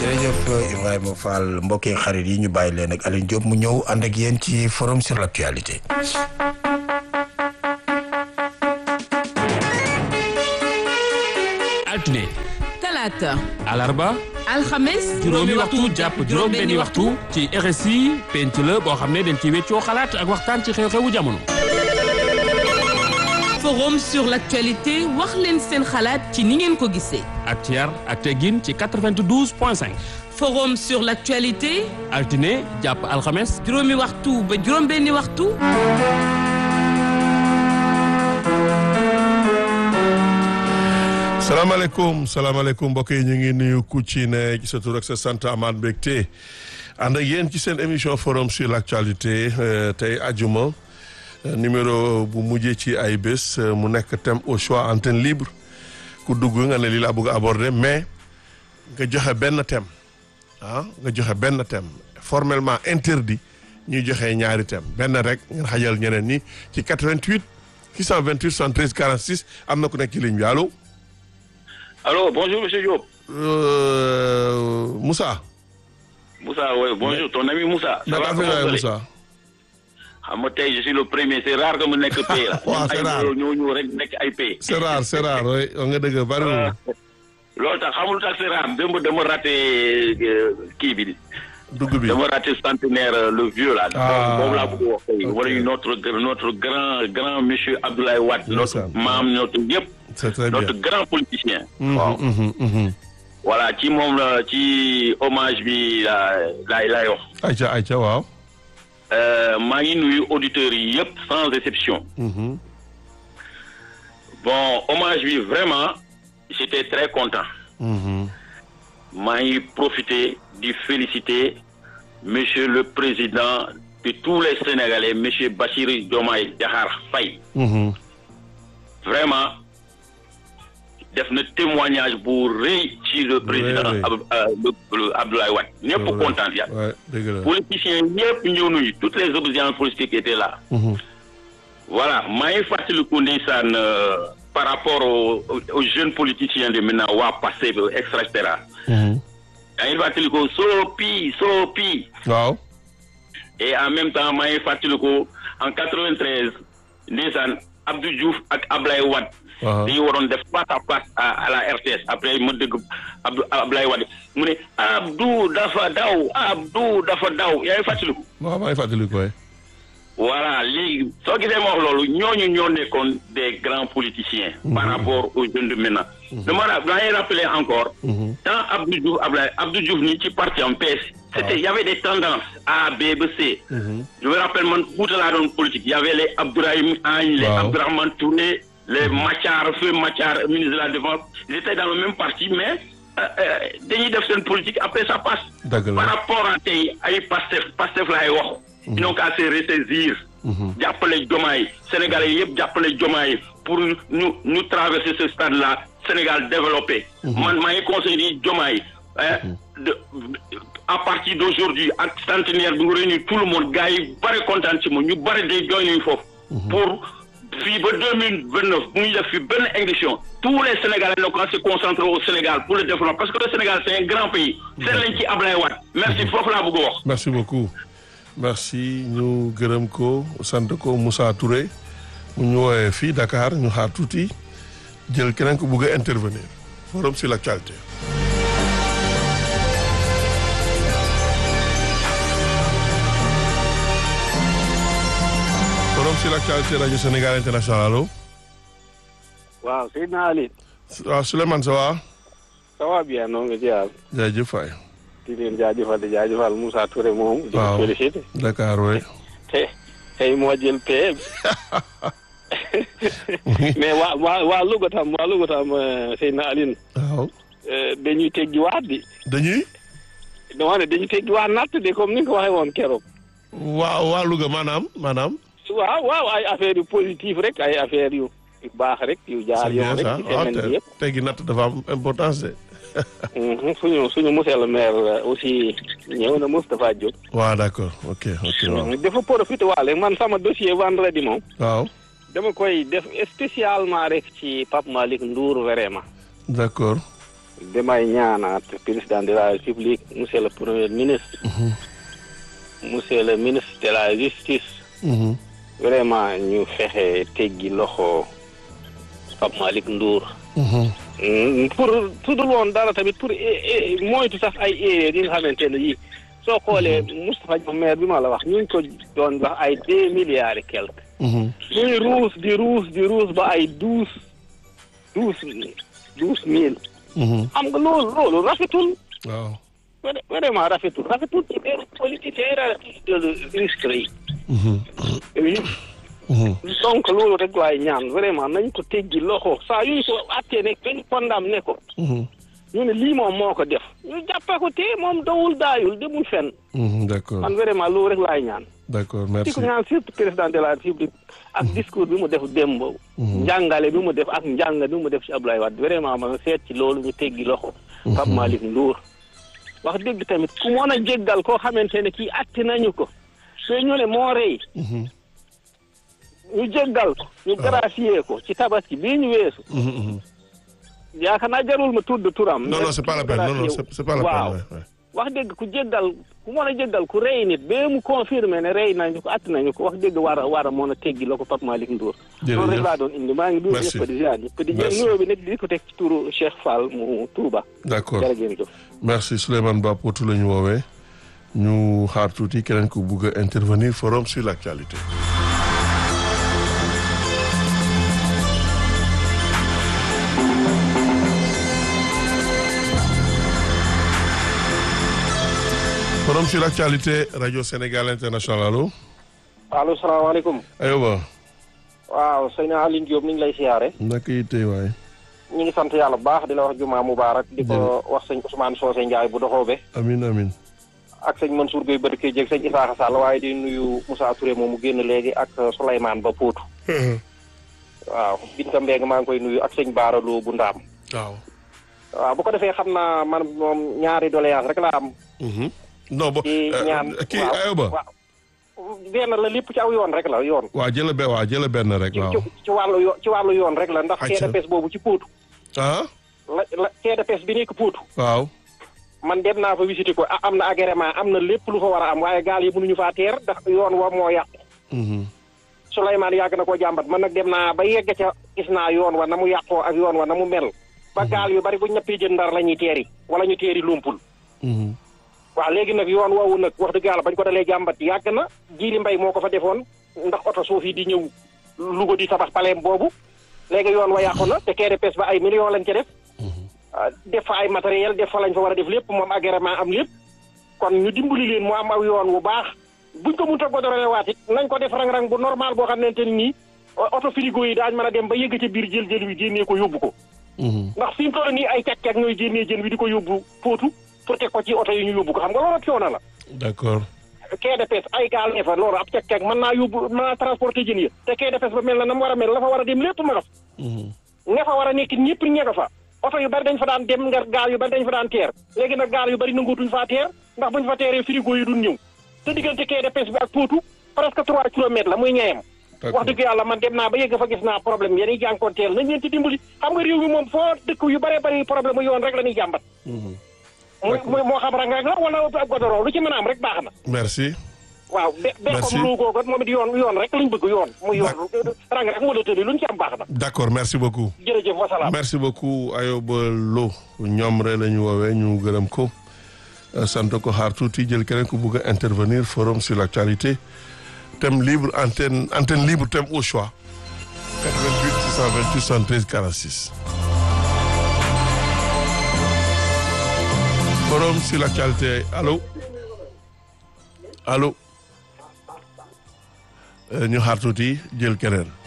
jërëjëf Ibrahima Fall mbokk yi xarit yi ñu bàyyi leen ak Alioune Diop mu ñëw ànd ak yéen ci forum sur l'actualité. altine talaata alarba alxames juróomi waxtu jàpp juróom benni waxtu ci RSI penc la boo xam ne dañ ci weccoo xalaat ak waxtaan ci xew-xewu jamono forum sur l'actualité wax leen seen xalaat ci ni ngeen ko gisee ak ci yar ak teggin ci 92 point 5 forum sur l'actualité altine jàpp alxames juróomi waxtu ba juróom benni waxtu salaamaaleykum salaamaaleykum mbokk yi ñu ngi nuyu ku ci ne ci sa tur ak sa sant amaat mbégte ànd ak yéen ci seen émission forum sur l'actualité tey ajuma numéro bu mujjee ci ay bés mu nekk thème au choix antenne libre ku dugg nga ne lii laa bëgg a aborder mais nga joxe benn thème ah nga joxe benn thème formellement interdit ñuy joxe ñaari thème benn rek ngeen xajal ñeneen ñi ci 88 628 73 46 am na ku nekk ci ligne bi allo. Allô, bonjour Monsieur Diop. Euh, Moussa. Moussa, oui, bonjour, ton ami Moussa. Ça naka va, affaire comment yi vous allez Moussa. xam nga tey je suis le premier c'est rare que mu nekk pay la. waaw c'est rare. ay ñoo ñëw rek nekk ay pay. c'est rare c'est rare oui wax nga dëgg bariwul. loolu tax xamul tax c'est rare démb dama raté euh, kii bi dugg bi dama raté centenaire euh, le vieux là. Ah, boobu laa bëgg a wax tey. ok. wala notre notre grand grand monsieur Abdoulaye Wade. notre Ndeysaan. maam notre yëpp. c'est très bien. notre grand politicien. Mhm, waaw mhm, mhm. voilà ci moom la ci hommage bi la laay laay wax. ayca ayca waaw. Euh, maa ngi nuyu auditeurs yi yëpp sans exception. Mhm. bon hommage bi vraiment j'étais très content Mhm. maa ngi profiter di féliciter monsieur le président de tous les Sénégalais monsieur Bassirou Diomaye Diakhar Faye Mhm. vraiment def na témoignage bu rëy ci le président rëy. Ab- euh, le- le Abdoulaye Wade ñëpp Ouais. kontaan ya Ouais, dëgg la. politiciens ñëpp ñëw nañu toutes les oppositions politiques étaient là Mhm. voilà maa ngi fàttaliku ndeysaan euh, par rapport aux, aux jeunes politiciens de maintenant waa Pastef et cetera Mhm. maa ngi fàttaliku Sopi Sopi waaw. et en même temps maa ngi fàttaliku en 93 ndeysaan Abdou Diouf ak Ablaye Wade waaw. dañu waroon def face à face à, à la RTS après ma dëgg Abdou Ablaye Wade mu ne Abdou dafa daw Abdou dafa daw yaa ngi fàttaliku waaw maa ngi fàttali ko voilà léegi soo gisee ma wax loolu ñooñu ñoo nekkoon des grands politiciens. par rapport aux jeunes de maintenant. dama ra maa ngi rappeler encore. tant Abdou Diouf Abdoulaye Abdou Diouf nii ci parti en PS. c'était y avait des tendances A B ba C. je me rappelle man Fouta laa doon politique y avait les Abdourahim Agne les Waaw. Abdourahmane Touré les Mathiar Feu Mathiar ministre de la défense ils étaient dans le même parti mais euh, euh, dañuy def seen politique après ça passe. dëgg par la. rapport à tey ay Pastef Pastef laay wax. ils n'ont qu'à se ressaisir. jàppale Diomaye Sénégalais yëpp jàppale Diomaye pour ñu ñu traverser ce stade là Sénégal développé. man maa ngi conseillé Diomaye. hein, de à partir d'aujourd'hui ak centenaire bi nga réunir tout le monde gars yi bare kontaan ci moom ñu bare day jooy nañu foofu. pour fii ba deux mille vingt neuf bu ñu def fi benn élection tous les Sénégalais n'ont qu'à se concentrer au Sénégal pour le développement parce que le Sénégal c'est un grand pays. seet lañ ci Ablaye Wade. merci foofu laa bëgg a wax. merci beaucoup. merci ñu gërëm ko sant ko Moussa Touré mu ñu woowee fii Dakar ñu xaar tuuti jël keneen ko bugg a intervenir forum sur l'actualité. forum sur l'actualité rajo Sénégal international allo. waaw Seydina Ali waaw Souleymane ça va. ça va bien noo ngi ziar jaajëf waay. di leen jaajëfal di jaajëfal Moussa Touré moom di Waaw. ko félicité Dakar waay. te tey moo jël paie mais waa waa waa Louga tam waa Louga tam euh, Seydina Aline waaw. euh, dañuy teggi waat di dañuy. dama ne dañuy teggi waat natt de comme ni nga ko waxee woon keroog waa waa Louga maanaam maanaam. waaw waaw ay affaires yu positif rek ay affaires yu yu baax rek yu jaar c'est bien yoon rek ça ci waaw semaine bi te yëpp teggi natt dafa am importance de. Mhm, suñu suñu monsieur le maire euh, aussi ñëw na Moustapha Diop waaw d'accord ok ok waaw. dafa profité waale man sama dossier vendredi moom waaw dama koy def spécialement rek ci Pape Malick Ndour vraiment d'accord. damay ñaanaat président de la république monsieur le premier ministre monsieur le ministre de la justice vraiment ñu fexe teggi loxo Pape Malick Ndour Mm, pour su dul woon dara tamit pour eh, eh, moytu sax ay erreur yi nga xamante ne yii soo xoolee Moustapha Diop maire bi ma la wax ñu ngi ko doon wax ay deux milliards et quelque muy ruus di ruus di ruus ba ay douze douze douze mille xam nga loolu loolu rafetul waaw vra- vraiment rafetul rafetul ci benn politicien de ministre yi oui donc loolu rek laay ñaan vraiment nañ ko teggi loxo saa yuñ ko attee ne dañ condamné ko ñu ne lii moom moo ko def ñu jàppee ko te moom dawul daayul demul fenn d'accord man vraiment loolu rek laay ñaan d'accord di merci ko ñaan surtout président de la république ak discours bi mu def démb njàngale bi mu def ak njàng bi mu def ci Abdoulaye Wade vraiment ma seet ci loolu ñu teggi loxo Pape Malick Ndour wax dëgg tamit ku mën a jéggal koo xamante ne kii atti nañu ko te ñu ne moo rey ñu jéggal ko ñu gracier ko ci tabaski bii ñu weesu yaakaar naa jarul ma tudd turam non non c'est pas la peine non non c'est c'est pas la waaw peine ouais, ouais. wax dëgg ku jéggal ku mën a jéggal ku rey nit ba mu confirmé ne rey nañu ko att nañu ko wax dëgg war a war a mën a teggi la ko Pape Malick Ndour Jërëjëf. loolu rek laa doon indi maa ngi nuyu Merci. ñëpp di ziar ñëpp di jël Merci. nuyoo bi nag di ko teg ci turu Cheikh Fall mu Touba d'accord jërë ngeen jëf merci Souleymane Ba Potou la ñu woowee ñu xaar tuuti keneen ku bugg a intervenir forum sur l'actualité forum sur l'actualité radio Sénégal international allo allo salaamaaleykum ayoba waaw sëñ Aline Diop ni ngi lay siyaare naka yi tey waay ñu ngi sant yàlla bu baax di la wax jumaa mubaarak di ko wax sëñ Ousmane Socé Ndiaye bu doxoobe amin amin ak sëñ Mansour Gueye Badou Kédé ak sëñ Isaaxa Sall waaye di nuyu Moussa Touré moom mu génn léegi ak Souleymane Ba Poutou waaw Binta Mbengue maa ngi koy nuyu ak sëñ Baara Lo bu Ndaam waaw waaw bu ko defee xam naa man moom ñaari doléance rek laa am Mhm. non bo ci ñaan kii waaw, ayoba waaw benn la lépp ci aw yoon rek la yoon waaw jëla be waaw jëla benn rek ci waaw ci ci wàllu yo ci wàllu yoon rek la ndax Acca. KDPS boobu ci Poutou ah la la KDPS bi nekk Poutou waaw man dem naa fa visiter ko a- am na agrément am na lépp lu fa war a am waaye gaal yi mënuñu faa teer ndax yoon wa moo yàqu Mhm. Souleymane yàgg na koo jàmbat man nag dem naa ba yegg ca gis naa yoon wa na mu yàqoo ak yoon wa na mu mel ba gaal yu bari bu ñëppee jën ndar la ñuy teeri wala ñu teeri lumpul Mhm. waaw léegi nag yoon woowu nag wax dëgg yàlla bañ ko dalee jàmbat yàgg na jiili mbay moo ko fa defoon ndax oto suuf yi di ñëw Louga di tabax paleem boobu léegi yoon wa yàqu na te KDPS ba ay millions lañ ca def ah, def fa ay matériel def fa lañ fa war a def lépp moom agrément am lépp kon ñu dimbali leen mu am aw yoon wu baax buñ ko mënta godorole waat it nañ ko def rang-rang bu normal boo xamante ni nii o- oto frigo yi daañ mën a dem ba yëgg ca biir jël jël wi génnee ko yóbbu ko Mhm. ndax fi mu toll nii ay càq-càq ñooy génnee jën wi di ko yóbbu Potou pour teg ko ci oto yi ñu yóbbu ko xam nga loolu coono la d'accord KDPS ay gaal ne fa loolu ab càq-càq mën naa yóbbu mën naa transporter jën ya te KDPS ba mel na na mu war a mel la fa war a dem lépp ma nga fa Mhm. nga fa war a nekk ñëpp ña nga fa oto yu bari dañ fa daan dem nga gaal yu bari dañ fa daan teer léegi nag gaal yu bari nangootuñ faa teer ndax buñ fa teeree frigo yi duñ ñëw te diggante KDPS bi ak Potou presque trois kilomètres la muy ñeeyam D'accord. wax dëgg yàlla man dem naa ba yegg fa gis naa problème yéen jànkoonteel nañ leen ci dimbali xam nga réew mi moom foo dëkk yu bëree bëri problème yoon rek la ñuy jàmbat Mhm. muy muy moo xam rang rek la wala ab godoro lu ci mën a am rek baax na merci waaw be be Merci. comme lu googu moom it yoon yoon rek lañ bëgg yoon muy yoon rang rek wala tëli luñ ci am baax na d'accord merci beaucoup jërëjëf wasalaam merci beaucoup Ayoba Lo ñoom rek la ñu woowee ñu gërëm ko euh, sant ko xaar tuuti jël keneen ku bugg a intervenir forum sur l'actualité thème libre antenne antenne libre thème au choix 88 628 73 46 forum sur l'actualité allô allô Euh, ñu xaar tuuti jël keneen